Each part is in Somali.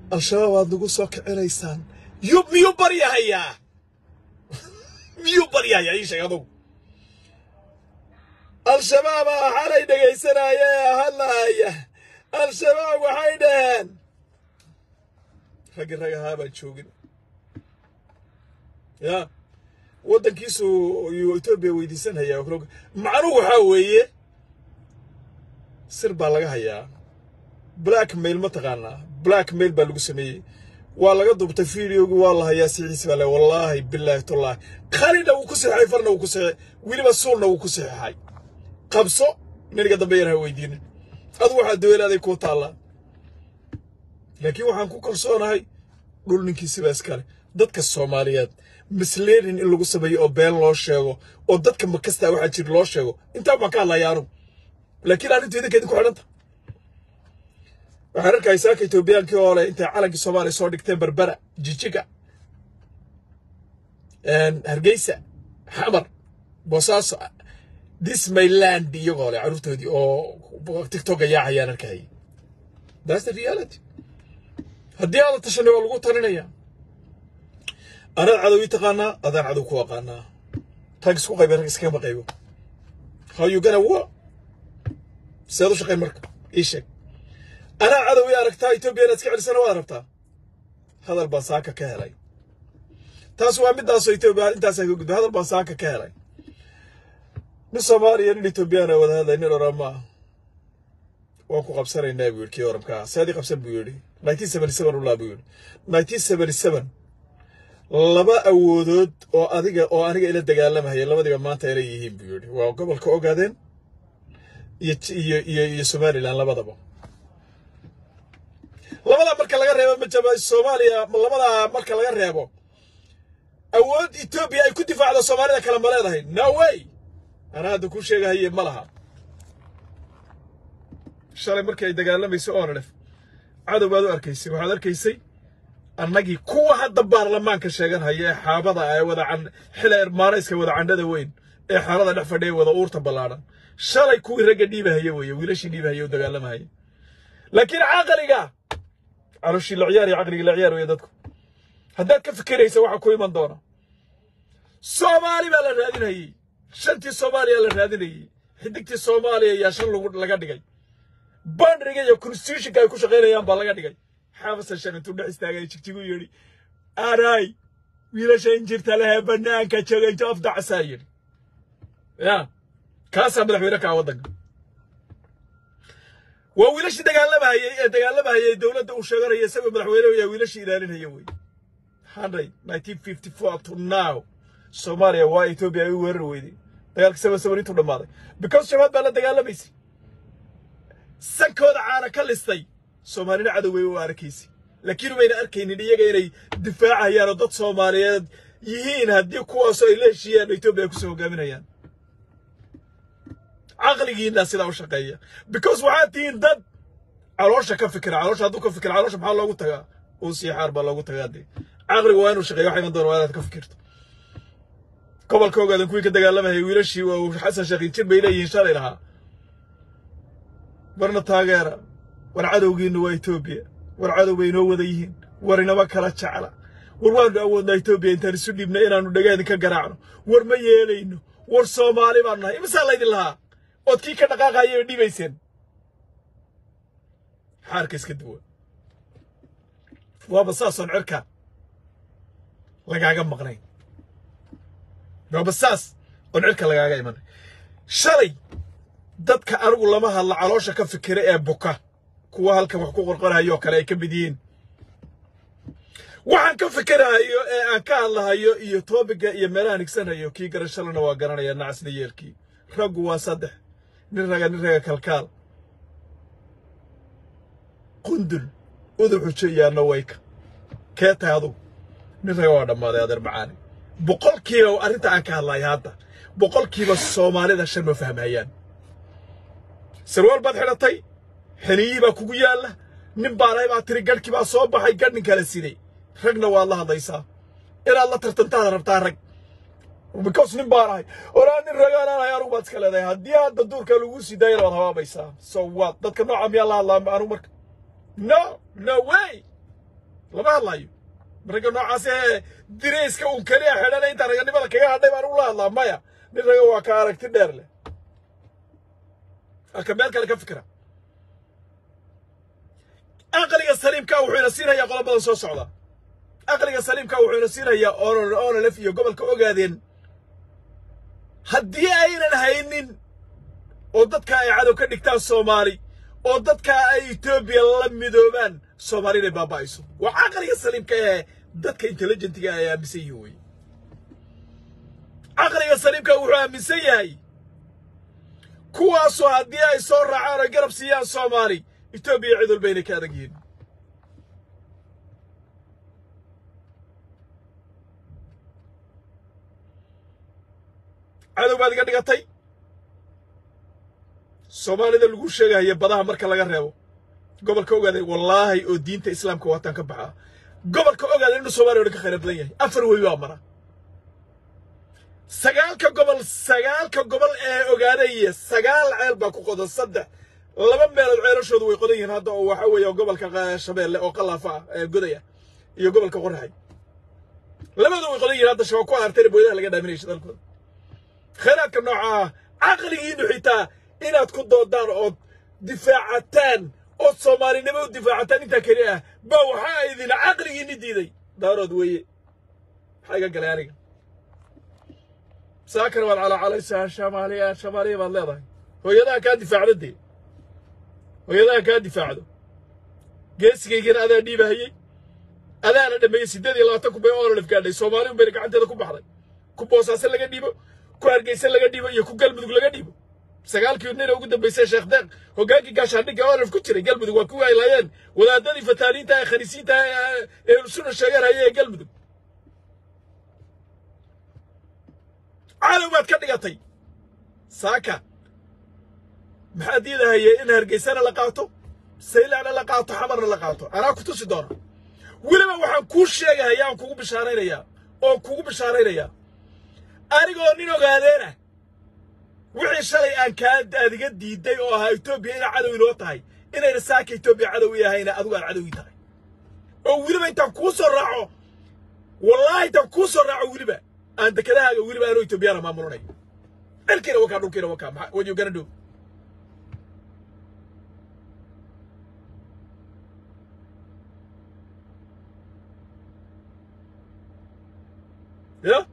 al-shabaab aad nagu soo kicinaysaan yub miyuu baryahayaa miyuu baryahayaa ii sheeg adugu al-shabaabaa xalay dhegaysanaya ee hadlahaya al-shabaab waxay dhaheen raggi rag ahaa baan joogin ya waddankiisu yuu etoobiya weydiisanhayaa macnuhu waxaa weeye sir baa laga hayaa black mail ma taqaanaa black mail baa lagu sameeyey waa laga dubtay videogi waa la hayaa sixiisi baa le wallaahi bilaahi tullaahi qalina wuu ku saxeexay farna wuu ku saxeexay weliba suulna wuu ku saxeexay qabso niniga dambe yar ha weydiinin adu waxaa dawelaaday kuu taallaa laakiin waxaan ku kalsoonahay dhul ninkiisiba iskale dadka soomaaliyeed misleading in lagu sameeyo oo been loo sheego oo dadka makastaa waxaa jira loo sheego intaa baan ka hadlaya anugu laakiin arrintu idinka idinku xidhanta waxaan arkaysaa ka etoobiyaankii oo leh intay calankii soomaaliya soo dhigteen berbera jijiga hargeysa xamar boosaaso this my land iyagoo leh carruurtoodii oo tiktoka yaacayaan arkayay that's the reality haddii aada tashanay waa lagu talinaya anaad cadow ii taqaanaa adaan cadow ku aqaanaa rag isku qaybe rag iskagama qaybo how you gonna war seed u shaqayn marka ii sheeg anaa cadow ii aragtaa etoobiya inaad iska celisana waad rabtaa hadal baan saaka ka helay taas waa midaasoo etoobiya intaasaan ka gudbay hadal baan saaka ka helay nin soomaaliya nin etoobiyana wada hadlay nin orama ah waan ku qabsanaynaa buu yidhi kii oramkaa seedii qabsan buu yidhi nineteen seventy seven ulaa buu yidhi nineteen seventy seven laba awoodood oo adiga oo aniga ila dagaalamahaya labadiba maanta ila yihiin buu yidhi waa gobolka ogaadeen iyo iyo iyo iyo somaliland labadaba labadaa marka laga reebo majaba soomaaliya labadaa marka laga reebo awood etoobiya ay ku difaacdo soomaalida kale ma leedahay no way anaa hadda kuu sheegahaye ma laha shalay markii ay dagaalamayso oonadhef cadow baad u arkaysay waxaad arkaysay annagii kuwa hadda baarlamaanka sheeganhaya ee xaabada ee wada xila ermaanayska wada candhada weyn ee xaalada dhex fadhiya wada uurta ballaadhan shalay kuwii ragga dhiibahaya weeye wiilashii dhiibahaya oo dagaalamahaya laakiin caqliga calooshii la ciyaar iyo caqligii la ciyaar weeye dadku haddaad ka fikiraysa waxa ku iman doona soomaali baa la raadinayey shantii soomaaliya la raadinayey xidigtii soomaaliya ayaa shan laga dhigay bandriga iyo constitutionka ay ku shaqaynayaan baa laga dhigay xafasan shan intuu dhex istaagay jigjigu yidhi aray wiilasha injirta lehee bannaanka jooga inta afdacasaa yidhi ya kaasaa madaxweyne kaa waddanka waa wiilashii dagaalamahayey ee dagaalamahayey dowladda uu sheeganaya isagoo madaxweyne ayaa wiilashii ilaalinaya wey hundred nineteen fifty four to now soomaaliya waa etoobiya ay u weerar weyday dagaalkii seven seven intuu dhammaaday because shabaab baa la dagaalamaysay sankooda caana ka listay soomaalina cadow way u arkaysay laakiin umayna arkaynin iyaga inay difaacayaan oo dad soomaaliyeed yihiin haddii kuwaasoo ay la heshiiyaan oo etoobiya kusoo hogaaminayaan caqligiina sidaa u shaqeeya because waxaad tihiin dad caloosha ka fikira caloosha hadduu ka fikira caloosha maxaa loogu tagaa uu sii xaar baa loogu tagaa dee caqligu waa inuu shaqeeyo waxa iman doona waa inaad ka fikirto gobolka ogaadan kuwii ka dagaalamayay wiilashii uu xasan sheekhin jir bay leeyihiin shalay lahaa warna taageera war cadowgiinna waa etoobiya war cadow bay inoo wada yihiin war inama kala jecla war waanu awoodnaa etoobiya intaan isu dhiibna inaannu dhagaadin ka garaacno war ma yeelayno war soomaali baanu nahay imisaa laydin lahaa ood kii ka dhaqaaqaya bay dhibayseen xaarka iska duwa waaba saasoon cirka lagaaga maqnayn waaba saas oon cirka lagaaga imanay shalay dadka anigu lama hadla caloosha ka fikira ee buka kuwa halkan wax ku qorqorahayo kale ay ka mid yihiin waxaan ka fikirahayo ee aan ka hadlahayo iyo toobiga iyo meelaha nigsanayo kii garashalana waa garanaya nacasna yeelkii raggu waa saddex nin raga nin raga kalkaal qundul udub xujo iyo anna wayka kee tahay adugu nin raga waa dhammaaday adeer macaani boqolkiiba arrinta aan ka hadlayo hadda boqolkiiba soomaalida shan ma fahmayaan sarwaal baad xidhatay xeniyii baa kugu yaalla nin baanahay baa tiri gadhkii baa soo baxay gadh nin kala siday ragna waad la hadlaysaa inaad la tartantaad rabtaa rag because nin baan ahay oraa nin ragaan ahay anugu baad iska leedahay haddii hadda duurka lagu sii daayana waad habaabaysaa so what dadka nooca miyaa la hadlaa anugu marka no no way lama hadlayo ragga noocaas ee dirayska uun keliya xidhana intaan raganimada kaga hadhay baan ula hadlaa maya nin raga waa ka aragti dheer leh aka meel kale ka fikra aqliga saliimka wuxuu ina siinayaa qolo badan soo socda aqliga saliimka wuxuu ina siinayaa onolef iyo gobolka ogaadeen haddii aynan haynin oo dadka ay cadow ka dhigtaan soomaali oo dadka ay etoobiya la midoobaan soomaali inay baaba'ayso waa caqliga saliimka ee dadka intelligentiga ay aaminsan yihiin wey caqliga saliimka wuxuu aaminsan yahay kuwaasoo haddii ay soo raacaan oy garab siiyaan soomaali etoobiya cid walba inay ka adag yihiin cadow baad iga dhigatay soomaalida lagu sheegahaya badaha marka laga reebo gobolka ogaaday wallaahi oo diinta islaamka waataan ka baxaa gobolka ogaaday inuu soomaaliya o dhan ka khayra badan yahay afar wey baa mara sagaalka gobol sagaalka gobol ee ogaadaya sagaal ceel baa ku qodan saddex laba meelood ceelashoodu way qodan yihiin hadda oo waxa weeye gobolka shabeelle oo qalaafa ah ee godaya iyo gobolka qoraxay labadu way qodan yihiin hadda shabaab ku aartayna booyadaha laga dhaaminaya shidaalkooda khayraadka nooca ah caqligiinu xitaa inaad ku doodaan ood difaacataan ood soomaalinimo u difaacataan intaa keli ah ba waxaa idin caqligiini diiday daarood weeye maxaa iga galay aniga saakana waad calaacalaysaa shamaaliya shamaaliya baad leedahay hooyadaha kaa difaacdo dee hooyadaha kaa difaacdo geesigaygana adaa dhiibahayey adaana dhameeyey siddeed iyo labaatan kun bay oololef gaadhay soomaali un bayna gacanteeda ku baxday ku boosaaso laga dhiibo ku hargeysa laga dhiibo iyo ku galmudug laga dhiibo sagaalkii nina ugu dambaysay sheekh deeq hoggaankii gaashaandhigga oololef ku jiray galmudug waa kuwii ay laayeen wadaadadii fataaniinta ee khaniisiinta ee suna sheegaan haye ee galmudug caalow baad ka dhigatay saaka maxaa diidahaya in hargeysana la qaato saylacna la qaato xamarna la qaato anaa ku tusi doona weliba waxaan kuu sheegahaya aan kugu bishaaraynayaa oo kugu bishaaraynayaa anigoo nin ogaadeena wixii shalay aan kaa adiga diiday oo ahaa etoobiya inaa cadow inoo tahay inayna saaka etoobiya cadow i ahayna adigu aan cadowii tahay oo weliba intaan kuu soo raaco wallaahi intaan kuu soo raaco weliba aan dekedahaaga weliba anoo etoobiyana maamulanayo cirkiina wakaa dhulkiina wakaa maxaa what you gonna do ya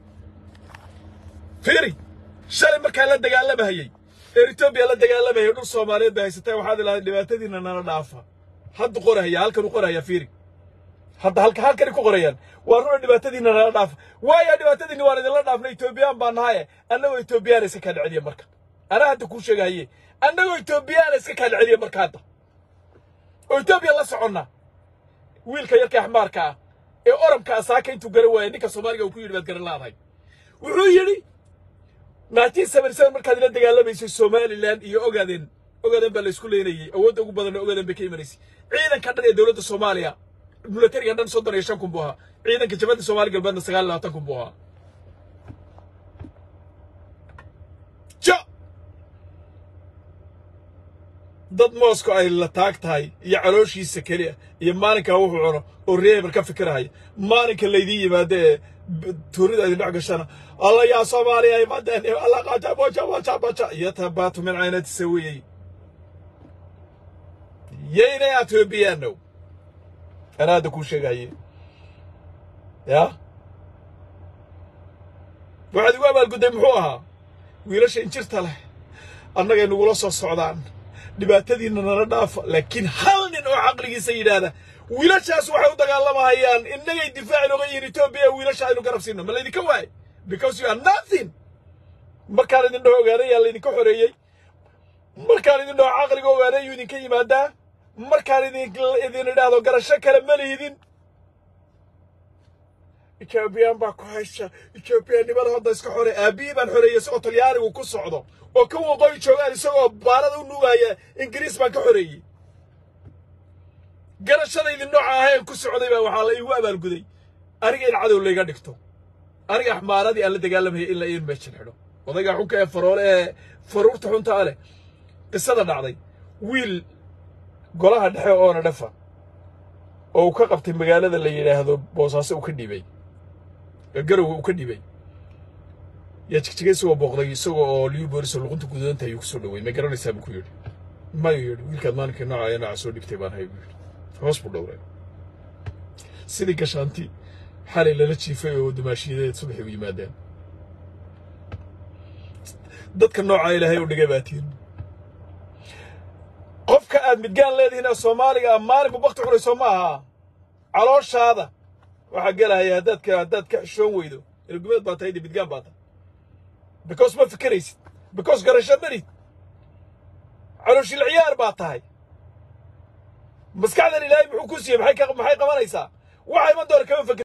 fiiri shalay markaa la dagaalamahayey ee etoobiya la dagaalamayay dhul soomaaliyeed bay haysateen waxaad ilahay dhibaatadiina nala dhaafa hadda qorahaya halkan u qorahaya fiiri hadda halka halkani ku qorayaan waa runa dhibaatadiina nala dhaafa waayo dhibaatadiini waan idinla dhaafna etoobiyaan baa nahaye annagoo etoobiyaana iska kaa dheceliya marka anaa hadda kuu sheegahaye annagoo etoobiyaana iska kaa dheceliya marka hadda oo etoobiya la soconna wiilka yarka axmaarka ah ee oramka asaaka intuu garan waaya ninka soomaaliga uu ku yidhi baad garan laadahay wuxuu yidhi nineteen seventy seven markaad ila dagaalamaysay somaliland iyo ogaadeen ogaadeen baa la isku leynayey awoodda ugu badanna ogaadeen bay ka imanaysay ciidanka dhan ee dowladda soomaaliya milatariga dhan soddon iyo shan kun buu ahaa ciidanka jabadda soomaali galbeedna sagaal iyo labaatan kun buu ahaa ja dad moosko ay la taag tahay iyo calooshiisa keliya iyo maalinkaa wuxuu cuno oo reeber ka fikirahaya maalinka laydiin yimaado ee tuurida idin dhex gashana alla yaa soomaaliya imaadeen alla qaja boja boja boja iyo tabaatu min caynati sawiyey yaynay atoobiyaanow anaa hadda kuu sheegaye ya waxaad igu abaalgudday muxuu ahaa wiilasha injirta leh annagay nagula soo socdaan dhibaatadiina nala dhaafa laakiin hal nin oo caqligiisa yidhaahda wiilashaas waxay u dagaalamahayaan innagay difaaci nooga yihin etoobiya wiilasha aynu garab siino ma laydinka waay because you are nothing markaan idin dhaho ogaaday yaa laydinka xoreeyey markaan idin dhaho caqliga ogaaday yuu idinka yimaadaa markaan idin idin idhaahdo garasho kale ma lihidin etoobiyaan baa ku haysa etoobiyanimada hadda iska xore aabihii baan xoreeyey isagoo talyaanigu ku socdo oo ka waqooyi joogaan isagoo baarada u nuugaya ingiriis baan ka xoreeyey garashadaydii nooca ahayn ku socday baa waxaa la iigu abaalguday aniga in cadow layga dhigto aniga axmaaradii aan la dagaalamayay in la iin meeshan xidho odayga xunka ee faroole ee faruurta xunta a leh qisada dhacday wiil golaha dhexe oona dhafa oo uu ka qabtay magaalada la yidhaahdo boosaaso uu ka dhibay garowe uu ka dhibay yaa jigjigay isagoo booqday isagoo oo liyu booliso luqunta gudoonta ayuu kusoo dhawey ma garanaysaa buu ku yidhi mayu yidhi wiilkaad maalinkii nooca ee nooca soo dhibtay baan hay buu yidhi hoos buu dhowray sidii gashaanti xalay lala jiifay oo dumaashiyadeed subaxay u yimaadeen dadka noocaa ilaahay u dhigay baa tihin qofka aad midgaan leedihiin ee soomaaliga ah maalinku bakti cunayso ma aha calooshaada waxaa gelahaya haddaad ka haddaad ka xishoon weydo ilgumeed baa tahay midgaan baa tahay because ma fikeraysid because garasho marid calooshil ciyaar baa tahay maskaxdan ilaahay muxuu ku siiyey maxay ka maxay qabanaysaa waxa iman doona kama fakir